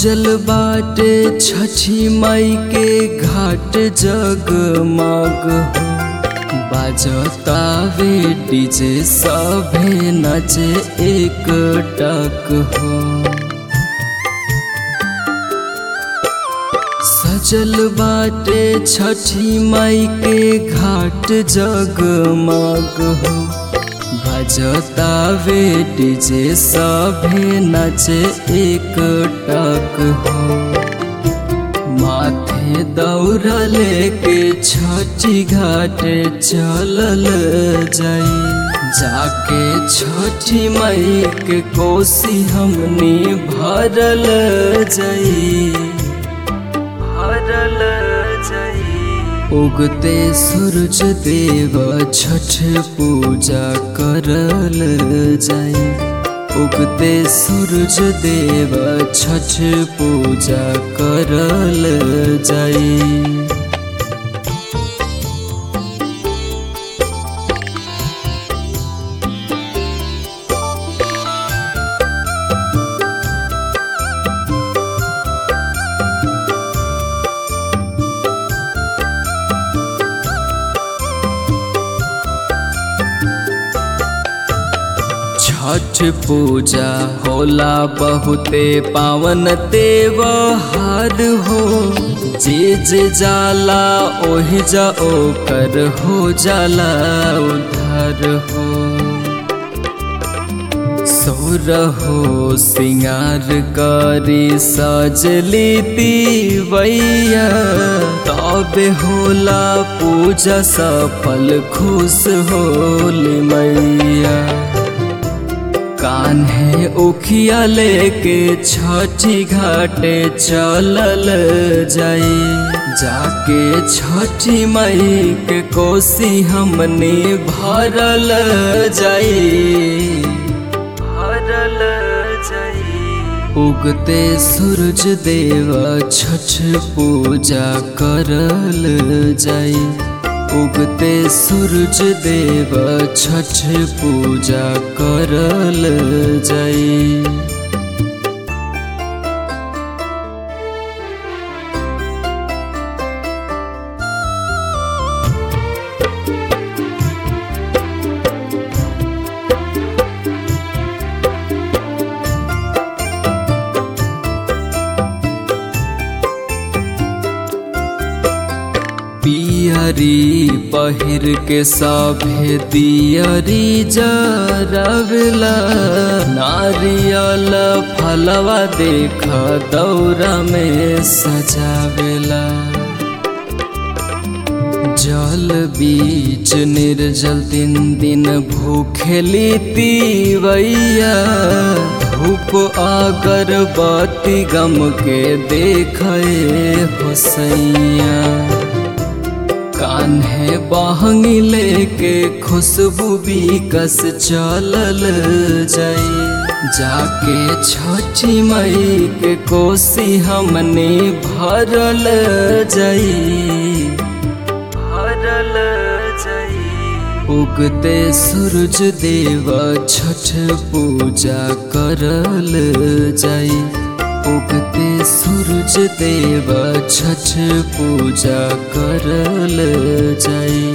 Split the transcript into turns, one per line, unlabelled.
सजल बाटे छठी माई के घाट जगमग हो बाजतावे डीजे सभे नचे एक टक हो सजल बाटे छठी माई के घाट जगमग हो बजतावे डीजे सभे नचे एक टक हो माथे दौड़ा लेके छठी घाट चलल जाई जाके छठी माई के कोसी हमनी भरल जाई भरल जाई उगते सूरज देव छठ पूजा करल जाई उगते सूरज देव छठ पूजा करल जाई छठ पूजा होला बहुते पावन त्योहार हो जे जे जाला ओहि जा ओकर हो जाला उधार हो सोर हो सिंगार करी सजली तीवैया तबे होला पूजा सफल खुश होली मैया कान्हे उखिया लेके छठी घाटे चलल जाई जाके छठी मई के कोसी हमने भरल जाई भरल जाई उगते सूरज देव छठ पूजा करल जाई उगते सूरज देव छठ पूजा करल जाई पियरी पहिर के सभे दियरी जरवेला नारियल फलवा देख दौरा में सजावेला जल बीच निर्जल तीन दिन भूखेली तीवैया धूप अगरबत्ती गम के देखे होसैया कान्हे बहंगी लेके खुशबू बिकस चलल जाई जाके छठी मई के कोसी हमने भरल जाई भरल जाई उगते सूरज देव छठ पूजा करल जाई उगते सूरज देव छठ पूजा करल जाई